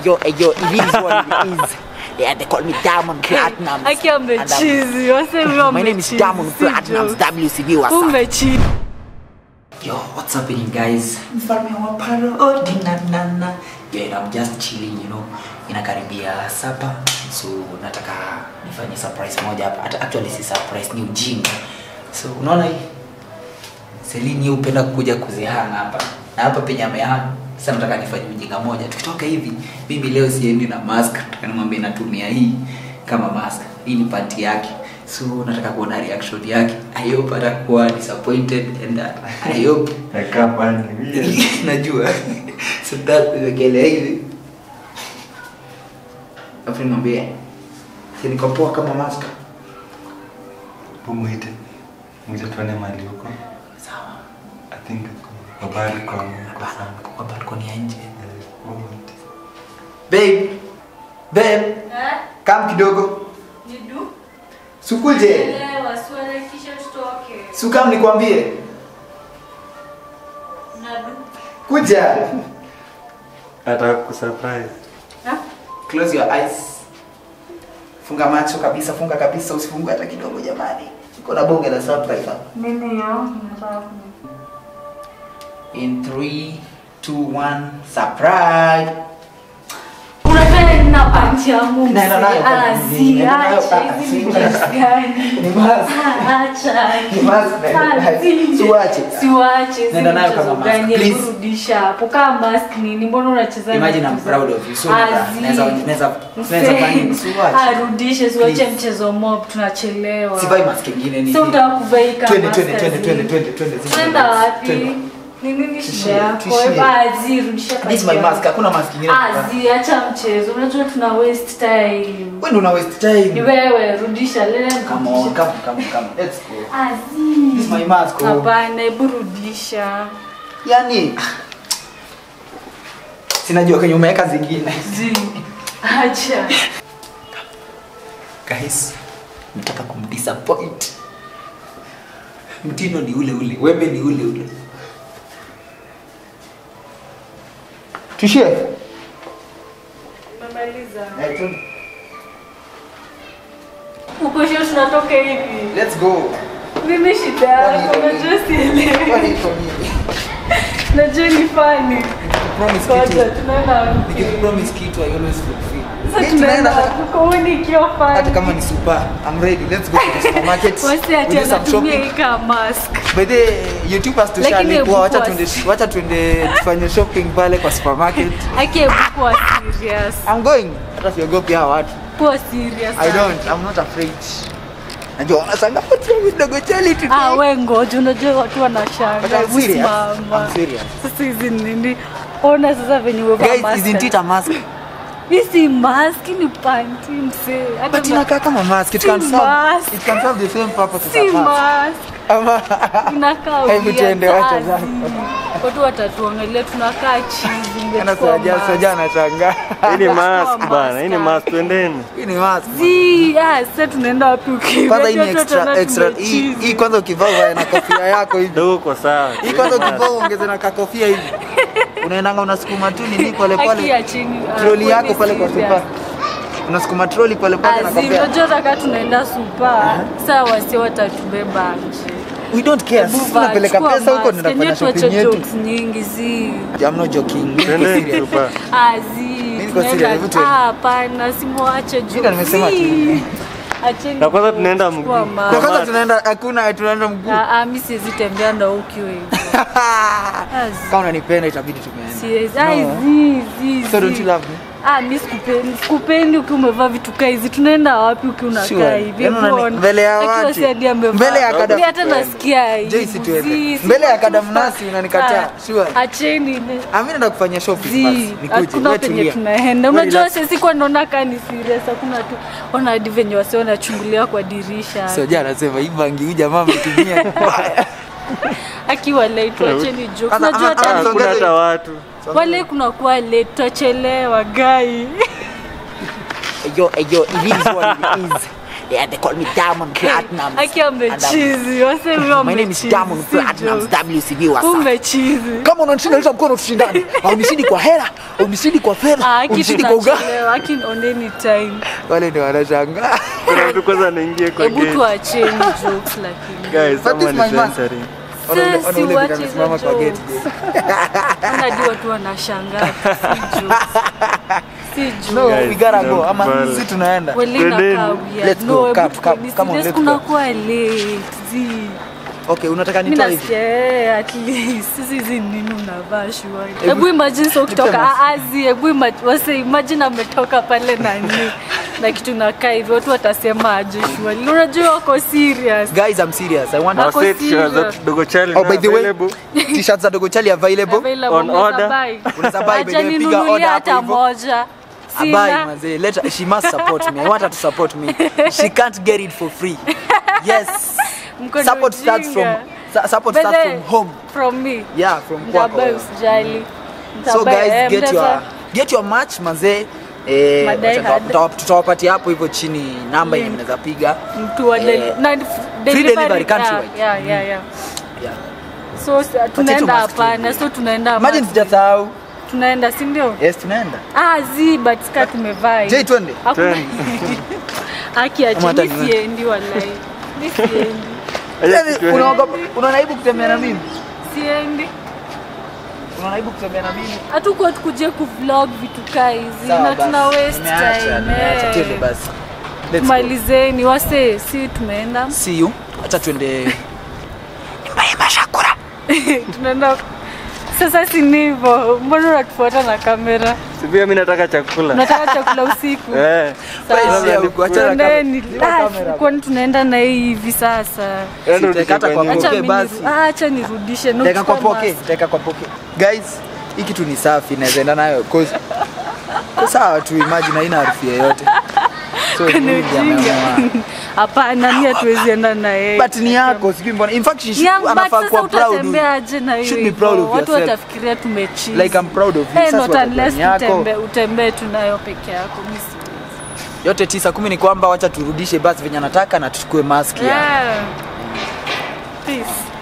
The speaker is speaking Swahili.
Yo, hey, yo, it is what it is. Yeah, they call me Diamond Platinum. Aki amechizi, wasemi My name is Diamond Platinum, WCB, what's up? Umechizi. Yo, what's happening guys? Mfalme wa parodi na na na. Yo, and I'm just chilling, you know. Inakaribia sapa. So nataka nifanye surprise moja hapa. Hata actually si surprise, ni ujinga. So unaona hii? Celine yeye hupenda kuja kuzihanga hapa. Na hapa penye amehanga. Sasa nataka nifanye ujinga moja. Tukitoka hivi, mimi leo siendi na mask. Nataka nimwambie natumia hii kama mask. Hii ni panty yake. So nataka kuona reaction yake. I hope atakuwa disappointed and uh, I hope Nakaa pale hivi. najua so that kuwekelea hivi afu nimwambie si niko poa kama mask Hebu muite. Muite tuone mahali huko. sawa I think kwa balcony kwa hapana sana. kwa balkoni ya nje Eh, hebu muite. babe babe kam kidogo Nidu. sukuje Elewa, swala kisha tutoke. sukam nikwambie Nadu. kuja Nataka kusurprise. Ha? close your eyes funga macho kabisa funga kabisa usifungue hata kidogo jamani iko na bonge la surprise hapa Nini yo? Nataka in 3 2 1 surprise Unataka nina panchi ya Mungu. Naenda nayo kwa Ah, nini? Naenda nayo acha, kwa- hizi ni si- dress gani? ni mask Ah, acha. Ni mask, naenda nayo. Ah, si- Siwache. Siwache, si Naenda nayo mchezo kama mask, gani? please. Hebu rudisha hapo kama mask nini? Mbona unacheza na Imagine I'm vitu za- proud of you. So Ah, naweza- zi. naweza- naweza- Mse- naweza fanya- siwache. Ah, rudishe siwache Please. mchezo mob tunachelewa sivai mask ingine ni si utaka kuvaa hii kama Twende, mask twende, twende, azi. twende, twende, twende, zile Tunaenda mask. wapi Twende. ni nini Tuishie, shida yako tuishie. Ah, zi rudisha This is my pasi mask yako. hakuna mask ingine Ah, zi acha mchezo unajua tuna waste time wewe ndio una waste ni time wewe rudisha lele come on come come come let's go Ah, this is my zi mask oh. hapana hebu rudisha yani sinajua kwenye umeweka zingine zi acha guys nataka kumdisappoint mtindo ni ule ule wembe ni ule ule tushie umemaliza Eh, twende. uko sure tunatoka hivi let's go mimi shida yako najua sielewi Kwani iko nini? najua ni fani Promise Kwanza kitu tunaenda wapi? nikipromise kitu i always fulfill Sasa Hii tunaenda tunaenda- wapi? Kwa hiyo nikiwa hata fani. kama ni super i'm ready let's go to the supermarket Wasi We ati do some anatumia shopping hii kama mask. by the youtubers Lakini tushalipwa wacha hebu tuende kuwa- wacha tuende tufanye shopping pale kwa supermarket Aki hebu kuwa serious. i'm going hata siogopi hawa watu Kuwa serious. i don't i'm not afraid najua wanasanga what's wrong with dogo Charlie today Ah, we ngoja unajua watu wanashanga. But I'm Hebu serious. simama. I'm serious. Sasa hizi nini? Ona sasa venye umevaa guys mask. isn't it a mask Hii si mask ni panty msee. Hata but ma- inakaa kama mask it Si can serve mask. it can serve the same purpose si as a mask mask. Ama- Tunakaa Hebu weird. tuende, wacha Ah, zako. zi. Watu watatuangalia tunakaa chizi. Ana ingechukua soja mask. soja anashangaa Hii ni mask mask bana, hii ni hapa. mask twendeni. hii ni mask Zi, ah, sasa tunaenda wapi ukiwa? kwanza hii ni Watu extra wataona extra hii tumechizi. hii kwanza ukivaa uvae na kofia yako hivi Dogo kwa sawa. hii kwanza ukivaa uongeze na kakofia hivi unaendanga unasukuma tu nini pole Haki pole ya chini, ah, troli yako kweli pale kwa serious. supa unasukuma troli pole pole na Azi, kofia unajua taka tunaenda supa saa wasi watatubeba nje we don't care Hebu sisi vaa, tunapeleka chukua pesa huko mask. tunaenda Yenyewe kufanya tuache shopping yetu jokes nyingi zi I'm not joking Niko Twendeni serious. super. azi niko serious, hebu tuende. hapana simwache Mimi nimesema tu. acheni Na kwanza tunaenda mguu. Chukua kwa mask. kwanza tunaenda hakuna tunaenda mguu Ah, ah, mi siwezi tembea na ukiwa hivyo Azi. kama unanipenda itabidi tumeenda Siwezi. No. Ai, zi, zi, so don't zi. you love me Ah, mi sikupendi sikupendi ukiwa umevaa vitu kaa hizi tunaenda wapi ukiwa unakaa Sure. hivi Yaani unani- Mbona? mbele ya Akiwa watu. si hadi amevaa. Mbele ya kada- Mi hata nasikia Joyce, aibu. tuende. Zi, si Mbele ya watu kadamnasi fa- unanikataa. Ah, Sure. acheni ile. Ami naenda kufanya shopping Zi, basi nikuje hakuna wewe penye tulia. tunaenda Wewe unajua relax. sisi kwa naona kaa ni serious hakuna tu ona hadi venye wasi wanachungulia kwa dirisha Soja anasema hii bangi huyu jamaa ametumia vibaya. akiwa late tuacheni joke Kwanza, unajua ama- hata ama- Ah, Hakuna hata watu. wale kunakuwa late tutachelewa gai yo, yo, it is what it is. Yeah, they call me Diamond Platinum. Aki amechizi, wase huyo My name is amechizi, Diamond si Platinum jokes. WCB wasa. Umechizi. Kama unanishinda leta mkono tushindane. Unisindi kwa hela, unisindi kwa Ah, fedha, Aki unisindi kwa ugali. tunachelewa, Aki on any time. Wale ndio wanashangaa. Kuna mtu kwanza anaingia kwa Hebu gate. tuacheni jokes lakini. Guys, But this someone is is my mask. entering. Ona ule- ona Sisi ule vile wache amesimama hizo kwa gate. jokes. Unajua watu wanashangaa. Si jokes. Si jokes. No, Guys, we gotta go. Ama tunakubali. sisi tunaenda. Kweli Twendeni. inakaa weird. Let's No, go. hebu Come, tuko- come, ni come on, serious, let's go. kunakuwa late. Zi. Okay, unataka Mi nitoe hivi? nasikia eh, at least sisi hizi nini unavaa shua. Hebu- Hebu imagine so kutoka Nipe mask. azi, hebu ima- wase imagine ametoka pale nani na kitu nakaa hivi, watu watasema aje shua. Unajua wako serious. Guys, I'm serious. I want Wako Our set serious. shirts that Dogo Charlie Oh, now by the way, available. t-shirts za Dogo Charlie available. Available, On unaweza order. buy. Unaweza buy, by Acha the way, piga ninunulie order hapo hata hivyo. moja. Abai, Sina. manze. Let her, she must support me. I want her to support me. She can't get it for free. Yes. Mko ni Support starts from ujinga. su- support By starts the- from home. From me. Yeah, from kwako. Mtabai usijali. So Mtabai, guys, eh, get mnaweza- your get your match manze. Eh, Madai wacha- hard. tuta- tutawapatia hapo hivyo chini namba yenye Link. mnaweza piga. mtu wa deli- Eh, na delivery yeah, countrywide. yeah, yeah, yeah. Yeah. So s- tunaenda mask hapana, so tunaenda Imagine mask. sijasahau. tunaenda si ndio? Yes, tunaenda. Ah, zi but ska tumevaa. hii. Jay, twende. Hakuna- Twende. Aki acha Ama hata mimi niwe- siendi wallahi. Mimi siendi. Acha Yaani, kichwa unaogopa unaona aibu kutembea na mimi? Siendi. Unaona aibu kutembea na mimi? Hatuko tukuje kuvlog vitu kaa hizi Sawa na basi. tuna waste Nimeacha, time. nimeacha. eh. Twende basi. Let's go. Tumalizeni wase, si tumeenda. See you. Acha tuende. Tunaenda sasa si ni hivyo. Mbona unatufuata na kamera? Si pia mimi nataka chakula. Unataka chakula usiku? Eh. Sawa. Basi, huku, achana na Tuendeni. kamera. Ah, Kamera. kwani tunaenda na hii hivi sasa? Yaani Sitakata kwa utakifanyia. Acha Okay, mimi basi. niru- ah, acha nirudishe. No, Teka kwa chukua poke, mask. teka kwa poke. Guys, hii kitu ni safi naweza enda nayo cause kwa sawa tu imagine haina harufu yoyote. So Ni mimi ndiye ujinga. ameamua. Hapana, mimi hatuwezi enda na yeye. But ni yako, sijui mbona. In fact, she should, Yeah, but anafaa sasa kuwa proud. utatembea aje na hiyo Should be hivyo? proud of Watu yourself. watafikiria tumechizi. Like I'm proud of you. Eh, Sasa not watakuwa unless ni yako. utembee utembee tu nayo peke yako. Mimi siwezi. Yote tisa kumi ni kwamba wacha turudishe basi venye anataka na tuchukue mask ya. Yeah. Peace.